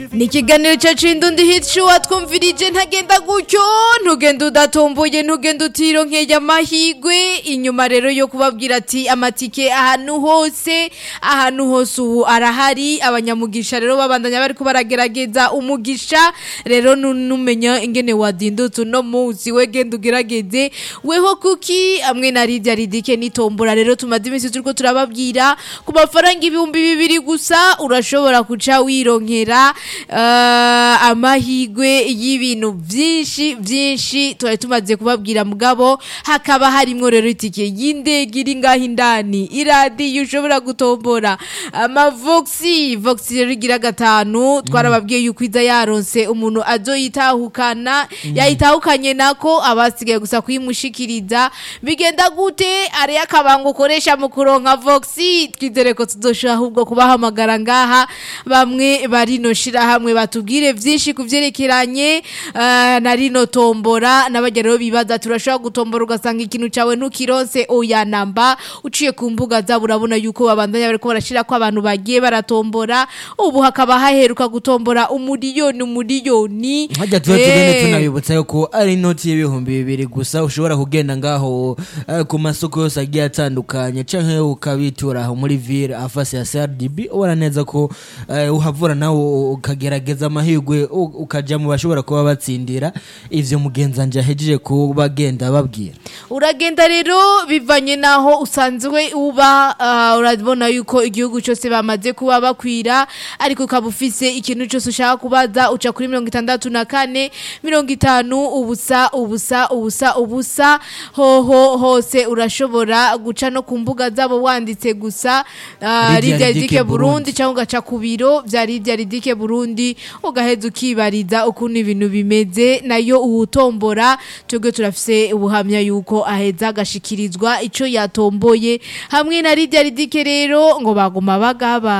ni ikiganiro cyacu indundi hicu watwumvirije ntagenda gutyo ntugenda udatomboye ntugenda utironkeye amahigwe inyuma rero yo kubabwira ati amatike ahantu hose ahantu hose ubu arahari abanyamugisha rero babandanya bariko baragerageza umugisha rero nu- numenya ingene wadindutse uno munsi we genda ugerageze weho kuki hamwe na Lydia Ridike nitombora rero tumaze iminsi turiko turababwira ku mafaranga ibihumbi bibiri gusa urashobora kuca wironkera eh, amahigwe y'ibintu vyinshi vyinshi twari tumaze kubabwira mugabo hakaba harimwo rero itike y'indege iri ngaho indani iradiyo ushobora gutombora amavoxi voxi rero igira gatanu twarababwiye yuko iza yaronse umuntu azoyitahukana yayitahukanye nako abasigaye gusa kuyimushikiriza bigenda gute ari akabanga ukoresha mu kuronka voxi twizere ko tuzoshobora ahubwo kubahamagara ngaha bamwe barino shirahamwe batubwire vyinshi ku vyerekeranye eh, na rino tombora n'abajya rero bibaza turashobora gutombora ugasanga ikintu cawe ntukironse oya namba uciye ku mbuga zabo urabona yuko babandanya bariko barashira ko abantu bagiye baratombora ubu hakaba haheruka gutombora umuriyoni umuriyoni hajya tuba tugende Eh. tunabibutsa yuko ari inoti y'ibihumbi bibiri gusa ushobora kugenda ngaho eh, ku masoko yose agiye atandukanye canke ukabitura aho muri ville afasi ya CRDB ubona neza ko eh, uhavura nawe ukagerageza amahirwe u- ukaja mu bashobora kuba batsindira ivyo mugenzanje ahejeje kuba agenda babwira uragenda rero bivanye naho usanzwe uba ah, urabona yuko igihugu cyose bamaze kuba bakwira ariko ukaba ufise ikintu cyose ushaka kubaza uca kuri mirongo itandatu na kane mirongo itanu ubusa ubusa ubusa ubusa hoho hose urashobora guca no ku mbuga zabo wanditse gusa ah, Lydia Lydia Ridike Ridike Burundi. Burundi cyangwa ugaca ku biro bya Lydia Ridike Burundi ugaheza ukibariza ukuntu ibintu bimeze nayo uwutombora twebwe turafise ubuhamya yuko aheza agashikirizwa ico yatomboye hamwe na Lydia Ridike rero ngo baguma bagaba